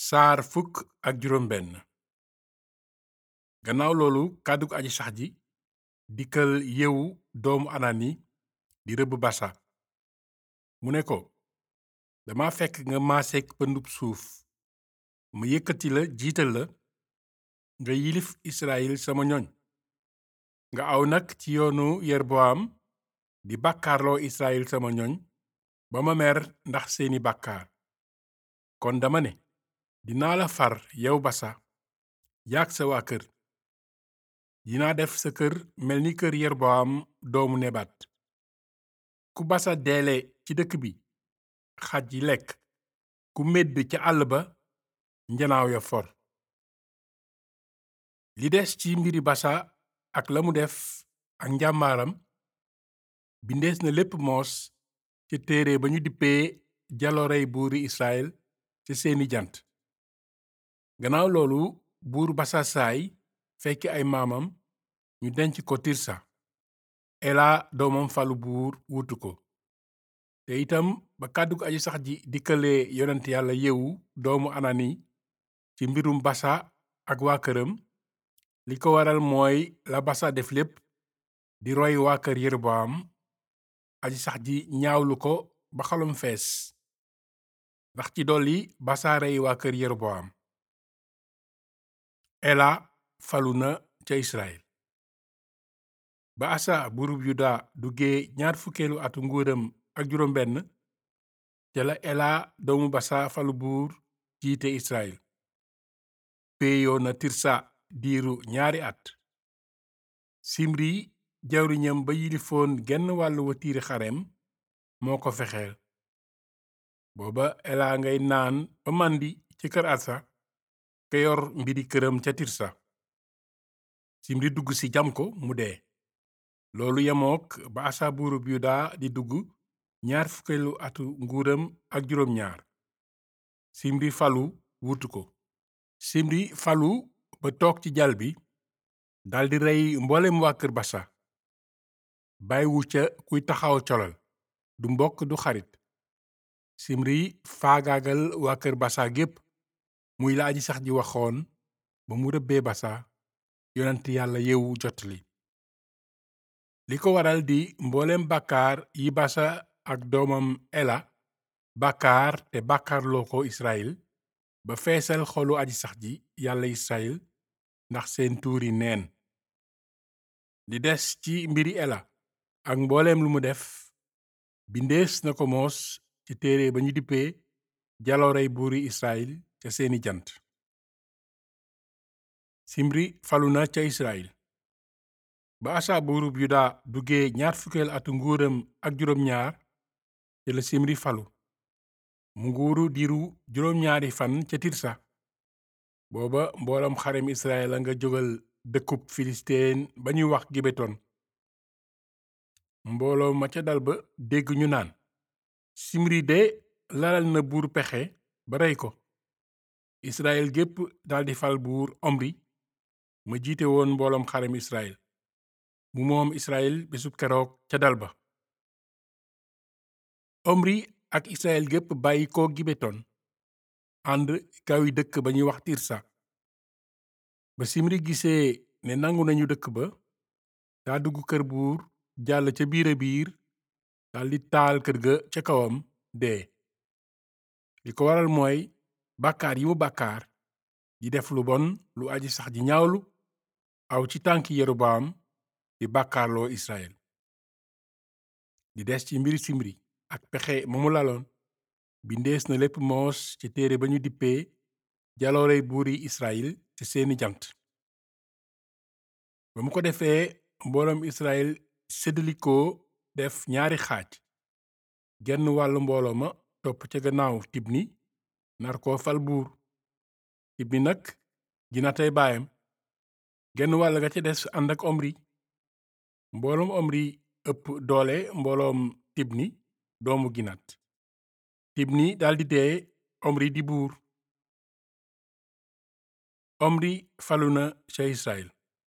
saar fukk ak juróom benn gannaaw loolu kàddug aji sax ji dikkal yewu doomu anani di rëbb basa mu ne ko dama fekk nga maaseek pëndub suuf ma yëkkati la jiital la nga yilif israyil sama ñoñ nga aw nag ci yoonu yerboam di bàkkaarloo israyil sama ñoñ ba ma mer ndax seeni bàkkaar kon dama ne dinaa la far yow basa yaag sa waa kër dinaa def sa kër mel ni kër yerboam doomu nebat ku basa deele ci dëkk bi xaj yi lekk ku medd ca àll ba njanaaw ya for li des ci mbiri basa ak la mu def ak njàmbaaram bindees na lépp moos ca téere ba ñu dippee jaloorey buuri israel ca seeni jant gannaaw loolu buur basa saay fekki ay maamam ñu denc ko tirsa ela doomam falu buur wuutu ko te itam ba kàddug aji sax ji dikkalee yonent yàlla yewu doomu anani ci mbirum basa ak waa këram li ko waral mooy la basa def lépp di roy waa kër yeroboam aji sax ji ñaawlu ko ba xolom fees ndax ci dolli basa rey waa kër yeroboam ela falu na ca israel ba asa buurub yuda duggee ñaar fukkeelu atu nguuram ak juróom benn ca la ela doomu basa falu buur jiite israel péeyoo na tirsa diiru ñaari at simri jawriñam ba yilifoon genn wàllu watiiri xarem moo ko fexeel booba ela ngay naan ba màndi ci kër asa ka yor mbiri këram ca tirsa simri dugg ci jam ko mu dee loolu yemook ba asa buurub yuda di dugg ñaar fukkeelu atu nguuram ak juróom ñaar simri falu wuutu ko simri falu ba toog ci jal bi daldi rey mboolem waa kër basa bàyyiwu ca kuy taxaw colal du mbokk du xarit simri faagaagal waa kër basa gépp muy la aji sax ji waxoon ba mu rëbbee basa yonent yàlla yewu jotli li ko waral di mbooleem bàkkaar yi basa ak doomam ela bàkkaar te bàkkaarloo ko israel ba feesal xolu aji sax ji yàlla israel ndax seen tuuri neen li des ci mbiri ela ak mbooleem lu mu def bindees na ko moos ci téere ba ñu dippee jaloorey buuri israel ca seeni jant simri falu na ca israel ba asa buurub yuda duggee ñaar fukkeel atu nguuram ak juróom ñaar ca la simri falu mu nguuru diiru juróom ñaari fan ca tirsa booba mboolam xarem israel a nga jógal dëkkub filisteen ba ñuy wax gibeton mbooloo ma ca dal ba dégg ñu naan simri de lalal na buur pexe ba rey ko israel gépp daldi fal buur omri ma jiite woon mbooloom xarem israel mu moom israel bisub keroog ca dal ba omri ak israel gépp bàyyi ko gibeton ànd kawi dëkk ba ñuy wax tirsa ba simri gisee ne nangu nañu dëkk ba daa dugg kër buur jàll ca biira biir daldi taal kër ga ca kawam dee li ko waral mooy bàkkaar yi mu bàkkaar di def lu bon lu aji sax ji ñaawlu aw ci tànki yerobaam di bàkkaarloo israel di des ci mbiri simri ak pexe ma mu laloon bindees na lépp moos ci téere ba ñu dippee jaloorey buuri israel ci seeni jant ba mu ko defee mbooloom israel séddalikoo def ñaari xaaj genn wàllu mbooloo ma topp ca gannaaw tibni nar koo fal buur tibni nag ginatay baayam genn wàll ga ca des ànd ak omri mbooloom omri ëpp doole mbooloom tibni doomu ginat tibni daldi dee omri di buur omri falu na ca israel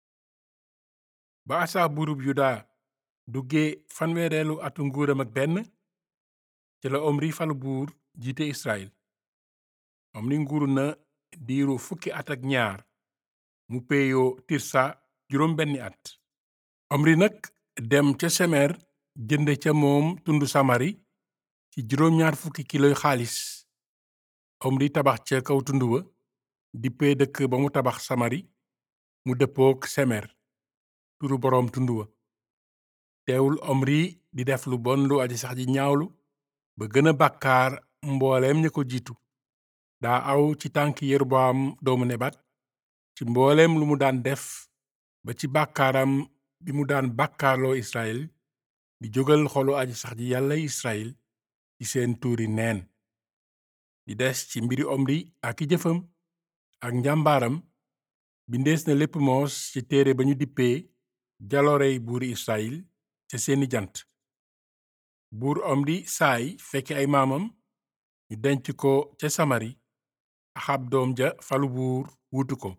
ba asa buurub yuda duggee fanweereelu atu nguuram ak benn ca la omri falu buur jiite israel omri nguuru na diiru fukki at ak ñaar mu peeyoo tirsa juróom benni at omri nag dem ca semer jënd ca moom tundu samari ci juróom ñaar fukki kiloy xaalis omri tabax ca kaw tund wa dippee dëkk ba mu tabax samari mu dëppook semer turu boroom tund wa teewul omri di def lu bon lu aji sax ji ñaawlu ba gën a bàkkaar mbooleem ña ko jiitu daa aw ci tànk yeroboam doomu nebat ci mbooleem lu mu daan def ba ci bàkkaaram bi mu daan bàkkaarloo israel di jógal xolu aji sax ji yàlla israel ci seen tuuri neen di des ci mbiri omri ak i jëfam ak njàmbaaram bindees na lépp moos ci téere ba ñu dippee jaloorey buuri israel ca seeni jant buur omri saay fekki ay maamam ñu denc ko ca samari axab doom ja falu buur wuutu ko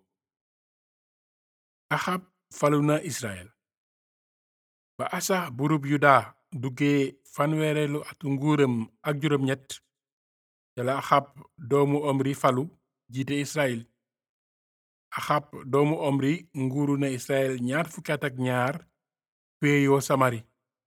axab falu na israel ba asa buurub yuda duggee fanweereelu atu nguuram ak juróom ñett ca la axab doomu omri falu jiite israel axab doomu omri nguuru na israel ñaar fukki at ak ñaar péeyoo samari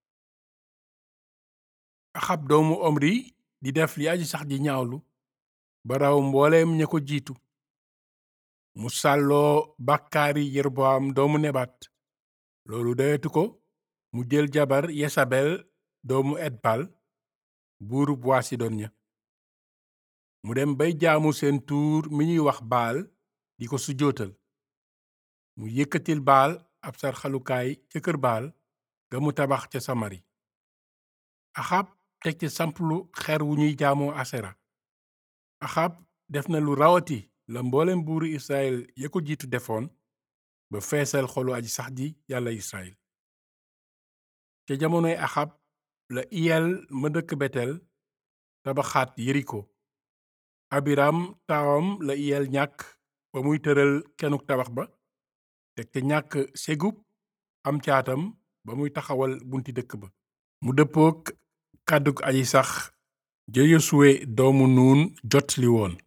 axab doomu omri di def li aji sax ji ñaawlu ba raw mbooleem ña ko jiitu mu sàlloo bàkkaari yeroboam doomu nebat loolu doyatu ko mu jël jabar yesabel doomu etbal buurub waa sidon ña mu dem bay jaamu seen tuur mi ñuy wax baal di ko sujootal mu yëkkatil baal ab sarxalukaay ca kër baal ga mu tabax ca samari axab teg ci samplu xer wu ñuy jaamoo asera axab def na lu rawati la mboolem buuru israel ya ko jiitu defoon ba feesal xolu aji sax ji yàlla israel ca jamonoy axab la iyel ma dëkk betel tabaxaat yeriko abiram taawam la iyel ñàkk ba muy tëral kenuk tabax ba teg te ñàkk segub am caatam ba muy taxawal bunti dëkk ba mu dëppook kàddug aji sax ja yosuwe doomu nuun jot li woon